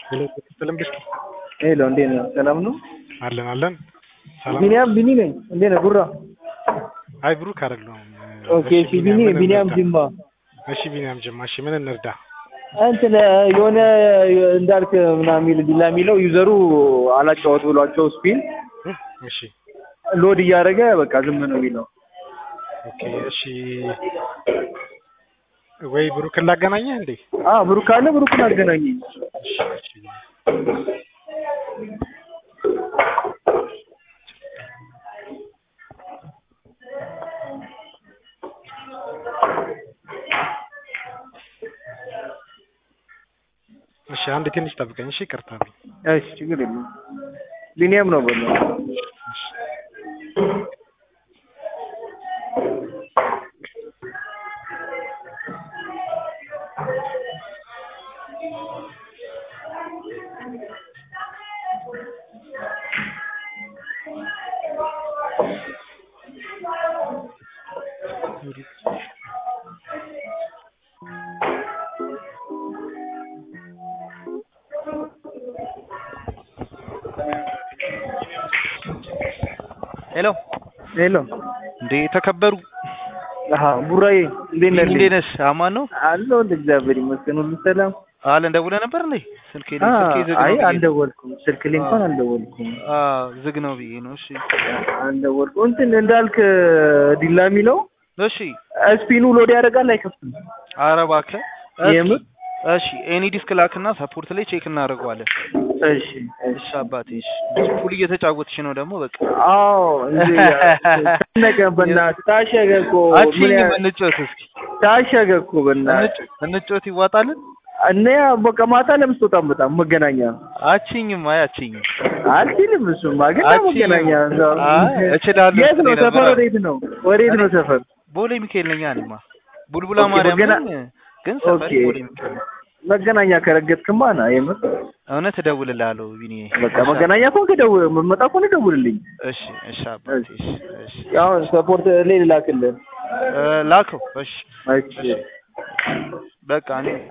ሄሎ ሰላም ብሽኪ ሄሎ እንዴት ነህ? ሰላም ነው? አለን አለን። ሰላም ቢኒያም ቢኒ ነኝ። እንዴት ነህ? ጉራ አይ ብሩክ አይደለሁም። ኦኬ። እሺ ቢኒ ቢኒያም ጅማ። እሺ ቢኒያም ጅማ። እሺ ምን እንርዳ? እንትን የሆነ እንዳልክ ምናምን የሚል ዲላ የሚለው ዩዘሩ አላጫወት ብሏቸው ስፒን እሺ ሎድ እያደረገ በቃ ዝም ነው የሚለው። ኦኬ እሺ ወይ ብሩክን ላገናኘህ እንዴ? አዎ ብሩክ አለ። ብሩክን አገናኘኝ። እሺ እሺ እሺ አንድ ትንሽ ጠብቀኝ። እሺ ይቅርታ። እሺ ችግር የለም። ቢኒያም ነው በለው። ሄሎ ሄሎ እንዴ ተከበሩ አሃ ቡራዬ እንዴት ነህ? እንዴት ነሽ? አማን ነው አለሁ እግዚአብሔር ይመስገን ሁሉ ሰላም። አለ ደውለህ ነበር እንዴ? ስልኬ አ ስልኬ ዝግ ነው አይ ብዬ አልደወልኩም። ስልክ ላይ እንኳን አልደወልኩም። አ ዝግ ነው ብዬ ነው። እሺ አልደወልኩም። እንትን እንዳልክ ዲላ የሚለው እሺ ስፒኑ ሎድ ያደርጋል አይከፍትም? ኧረ እባክህ እስኪ፣ የምር? እሺ ኤኒ ዲስክ ላክና ሰፖርት ላይ ቼክ እናደርገዋለን። እሺ እሺ እሺ አባቴ እሺ። ፑል እየተጫወትሽ ነው ደግሞ በቃ አዎ እንዴ ነገ በእናትህ ታሸገ እኮ ምን አቺኝ ያ- እንጫወት እስኪ ታሸገ እኮ በእናትህ እንጫ- እንጫወት ይዋጣልን? እና ያ በቃ ማታ ለምን ስትወጣም በጣም መገናኛ አቺኝም አይ አቺኝም አልችልም። እሱማ ግን አልችልም። መገናኛ እዛው- አይ እችላለሁ የት ነው ስትለኝ ሰፈር? ነበር። ወዴት ነው ወዴት ነው ሰፈር? ቦሌ ሚካኤል ነኝ እኔማ ቡልቡላ ኦኬ፣ ማርያም መገና- ነኝ ግን ሰፈር ኦኬ። ቦሌ ሚካኤል ነው። መገናኛ ከረገጥክማ ና የምር እውነት እደውልልሃለሁ ቢኒ። በቃ መገናኛ ከሆንክ ደውል፣ የምትመጣ ከሆነ ደውልልኝ። እሺ እሺ አባቴ እሺ እሺ ያው ሰፖርት ላይ ልላክልህ። እ ላከው እሺ እሺ በቃ እኔ